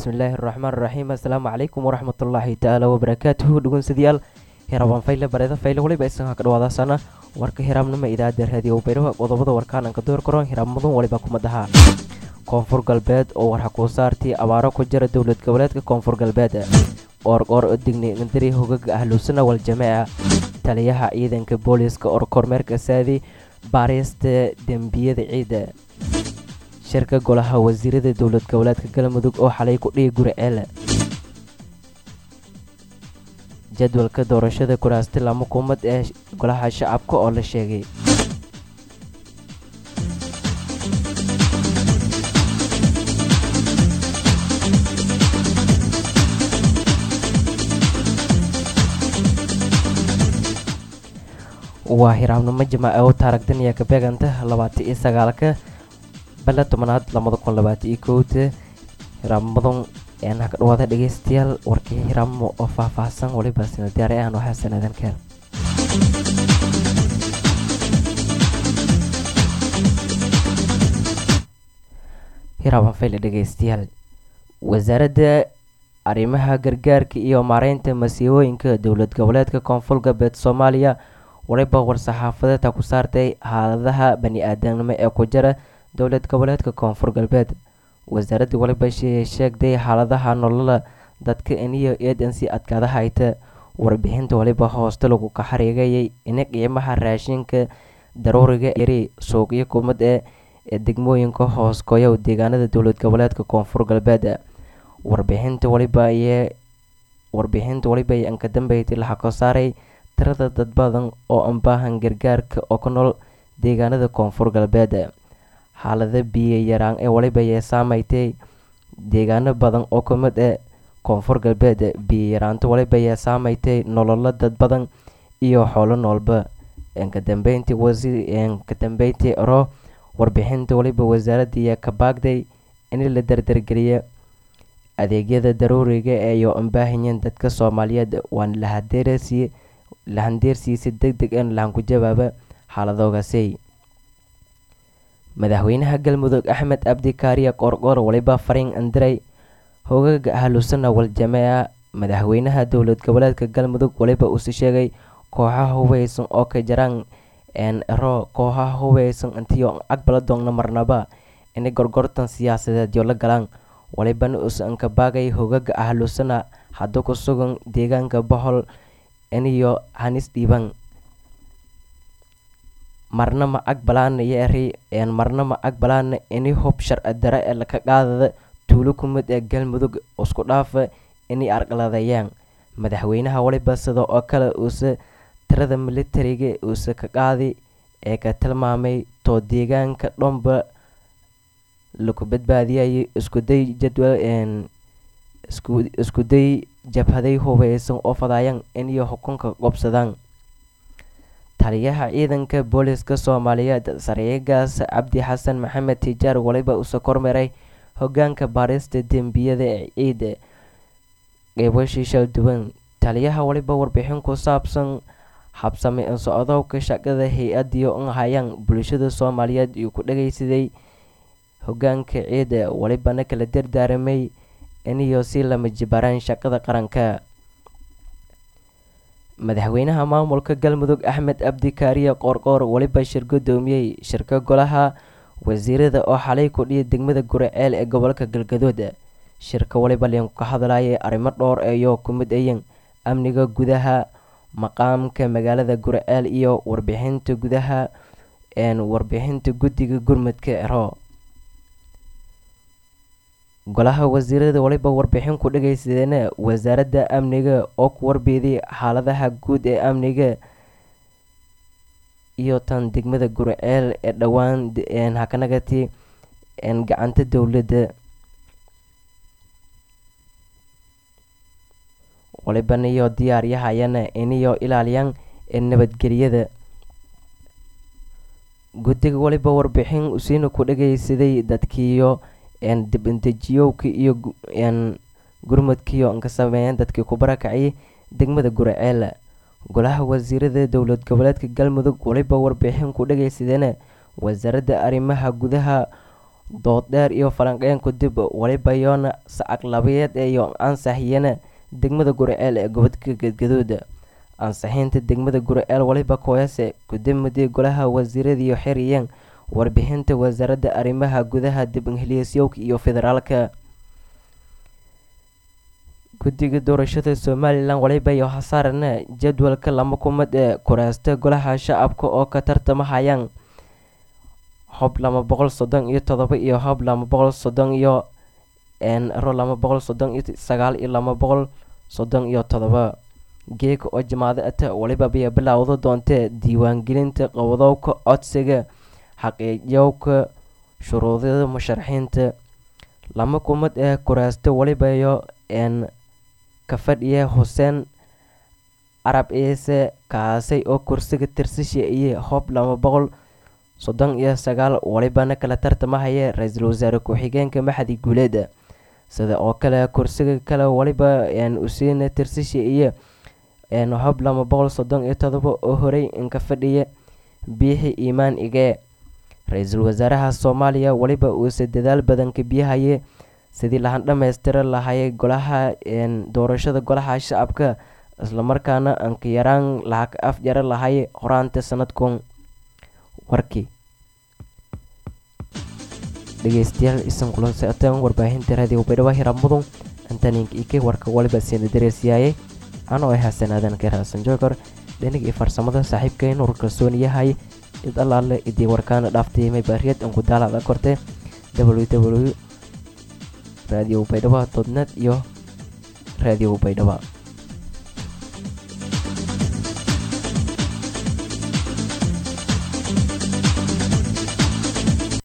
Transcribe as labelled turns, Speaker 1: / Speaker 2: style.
Speaker 1: bismillaahi raxmaan raxiim assalaamu calaykum waraxmatullaahi tacaala wabarakaatuhu dhugunsadayaal hiraban fayle bareeda fayle waliba isanka ka dhawaadaasana warka hiraabnima idaacada raadiyo bayraha qodobada warkaananka door karo hiraabmadan waliba kumadaha koonfur galbeed oo warxakuu saartii abaaro ku jira dowlad goboleedka koonfur galbeed oorgoor oo digniindari hogaga ahluusana waljamaaca taliyaha ciidanka booliiska oo kormeerka saadi baarista dembiyada ciida shirka golaha wasiirada dowlad goboleedka galmudug oo xalay ku dhihi guri ceele jadwalka doorashada kuraasti lama kuumad ee golaha shacabka oo la sheegay waa hiraabnimo jamaaca oo taaragdan ayaa ka beeganta labaatan iyo sagaalka bale tobanaad labada kun labaatan iyo kowda hiraabmadan eena ka dhawaada dhegeystayaal warkii hiraabmo oo faah-faahsan waliba sina diyaari ahan waxaa sanadan keel hiraaban fayle dhegeystayaal wasaaradda arrimaha gargaarka iyo maareynta masiibooyinka dowlad goboleedka koonfur galbeed soomaaliya waliba war-saxaafadeedka ku saartay xaaladaha bani-aadamnimo ee ku jira dowlad goboleedka koonfur galbeed wasaaradda waliba sheegtay xaaladaha nolola dadka iniyo eedansi adkaada hayta warbixinta waliba hooste lagu ka xariigayay ina qiimaha raashinka daruuriga yari suuqyo kumad ee ee degmooyinka hoos goyow deegaanada dowlad goboleedka koonfur galbeed warbixinta waliba ayee warbixinta waliba ay anka dambeyti laxa ka saaray tirada dad badan oo aan baahan gargaarka oo ku nool deegaanada koonfur galbeed xaalada biyo yaraan ee waliba yee saameystay deegaano badan oo ka mid ee koonfur galbeed biyo yaraanta waliba yee saameystay nololo dad badan iyo xoolo noolba kadambeyntii kadambeyntii ro warbixinta waliba wasaaradda ayaa ka baagday in la dardargeliya adeegyada daruuriga eeyo aan baahayeen dadka soomaaliyeed waana lahadeerasiye lahandeersiisa deg deg en lahan ku jawaaba xaaladoogaasey madaxweynaha galmudug axmed abdi kaariya qoorqoor waliba fariin andiray hogaga ahlusana waljamaaca madaxweynaha dowlad goboleedka galmudug waliba uuse sheegay kooxaha hubeysan oo ka jaraan ero kooxaha hubeysan intiyo aqbala doonna marnaba inay gorgortan siyaasadeedyo la galaan walibana uuse anka baagay hogaga ahlusana hadda ku sugan deegaanka bohol iniyo hanis dhiiban marna ma aqbalaana yeeri marna ma aqbalaana ini hub sharci dare ee laka qaadada tuulo kumid ee galmudug isku dhaafa inay arqaladeeyaan madaxweynaha waliba sida oo kale uuse tirada militariga uuse ka qaadi ee ka tilmaamay too deegaanka dhomba laku badbaadiyay iskuday jadwal iskuday jabhaday hubeysan oo fadayaan iniyo xukunka qobsadaan taliyaha ciidanka booliiska soomaaliyeed saryeegaas cabdi xasan maxamed tijaar waliba uuse kormeeray hogaanka baarista dembiyada ee ciida qeybashii shalduwan taliyaha waliba warbixin ku saabsan habsame socdowka shaqada hay-adiyo un hayaan bulshada soomaaliyeed iyuu ku dhageysaday hogaanka ciida walibana kala dardaaramay iniyo si lama jibaraan shaqada qaranka madaxweynaha maamulka galmudug axmed abdi kaariya qoorqoor waliba shir gudoomiyey shirka golaha wasiirada oo xalay ku dhiya degmada guriceel ee gobolka galgadood shirka waliba liinku ka hadlayay arrimo dhowr eeyo ku mid ayan amniga gudaha maqaamka magaalada guriceel iyo warbixinta gudaha warbixinta guddiga gurmudka ero golaha wasiirada waliba warbixin ku dhageysadeen wasaaradda amniga oo ku warbeeday xaaladaha guud ee amniga iyo tan degmada guriceel ee dhowaan hakanagati gacanta dowladda walibana iyo diyaaryahayana iniyo ilaaliyaan nabadgelyada guddiga waliba warbixin usiina ku dhageysaday dadkiiyo dibindejiyowka iyo gurmudkiyo ka sameeyeen dadkii ku barakaciyay degmada guriceel golaha wasiirada dowlad goboleedka galmudug waliba warbixin ku dhageysadeen wasaaradda arrimaha gudaha dood dheer iyo falanqeyn kudib waliba yoona sacag labayeed iyo ansaxiyana degmada guriceel ee gobodka gadgaduud ansaxiinta degmada guriceel waliba kooyase gudamudii golaha wasiiradiiyo xiriyeen warbixinta wasaaradda arrimaha gudaha dib ingiliisyowka iyo federaalka guddiga doorashada somalilan waliba iyo hasaarana jadwalka lama kumad ee kuraasta golaha shacabka oo ka tartamahayaan hob lama boqol soddon iyo todoba iyo hob lama boqol soddon iyo ro lama boqol soddon iyo sagaal iyo lama boqol soddon iyo todoba geeka oo jamaado ata waliba bay bilowda doontee diiwaangelinta qowdowka codsiga xaqiijowka shuruudyada musharaxiinta lama kumad ee kuraasta walibayo n ka fadhiya xuseen carab ciise kaasay oo kursiga tirsasha iyo hob lama boqol soddon iyo sagaal walibana kala tartamahaya ra-iisul wasaare ku-xigeenka maxadi guuleed sida oo kale kursiga kale waliba usiina tirsasha iyo hob lama boqol soddon iyo todoba oo horey inka fadhiya biixi iimaan igee ra-iisul wasaaraha soomaaliya waliba uuse dadaal badan ka biyahaye sidii lahan dhammaystira lahayay golaha doorashada golaha shacabka islamarkaana anka yaraan lacag af jara lahay horaanta sanadkun warkii dhegeystayaal isan kulan socoteen warbaahinta raadiyo baydhabo hiraab mudun antaninka ike warka waliba siina dareersiyaayay anoo ah xasan aadan keer xasan joogor dhenig iyo farsamada saaxiibkeen ur kalsoon yahay id allaale idii warkaana dhaaftay maybaariyad anku daalada korte w w radio baydhabo dodnet iyo radio baydhabo